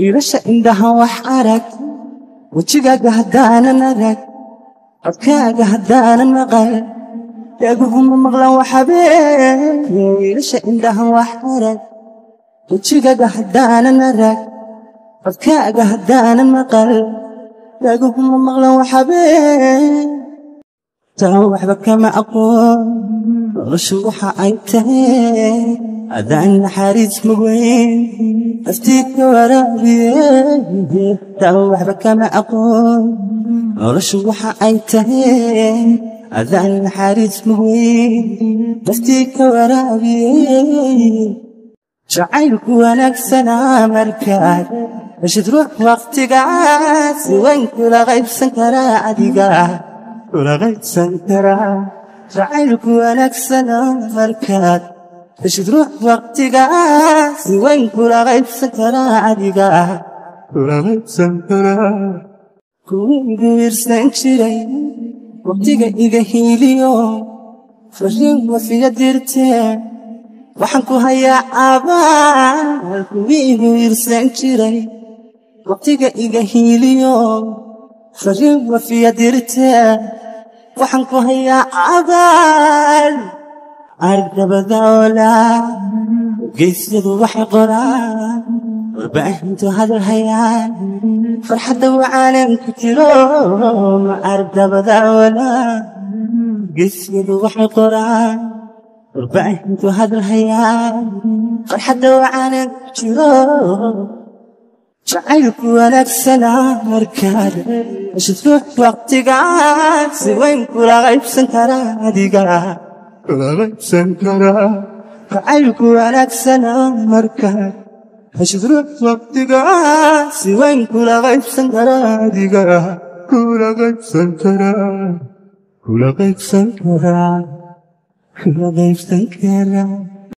wiilasha indhaha wax arag wejigaaga haddaanan arag codkaaga haddaanan maqal eeguhuma maqlan waxabeen wiilasha indhaha wax arag wejigaaga haddaanan arag codkaaga haddaanan maqal eeguhuma maqlan waxabeen taa waxba kama aqoon noloshu waxa ay tahay haddaan naxariis mugeyn naftii ka waraabiye taa waxba kama aqoon noloshu waxa ay tahay haddaan naxariis mugeyn naftii ka waraabiye jacaylku wanaagsanaa markaad heshid ruux waqtigaas wayn kula qaybsan karaa adiga kula qaybsan karaa jacaylku wanaagsana markaad heshid ruux waqtigaas wayn kula qaybsan karaa adiga kula qaybsan karaa kuwiigu irsan jiray waqtiga iga hiiliyo fariin wafiya dirtee waxaan ku hayaa abaal kuwiigu irsan jiray waqtiga iga hiiliyo fariin wafiya dirtee waxaan ku hayaa abaal argabada oolaa geysyadu waxay qoraan warbaahintu hadal hayaan farxadda wacaanan ku jiro ma argabada oolaa geysyadu waxay qoraan warbaahintu hadal hayaan farxadda wacaanan ku jiro jacaylku wanaagsanaa markaad heshid ruux waqtigaas si weyn kula qaybsan karaa adiga kula qaybsan karaa jacaylku wanaagsanaa markaad heshid ruux waqtigaas si weyn kula qaybsan karaa adiga kula qaybsan karaa kula qaybsan karaa kula qaybsan karaa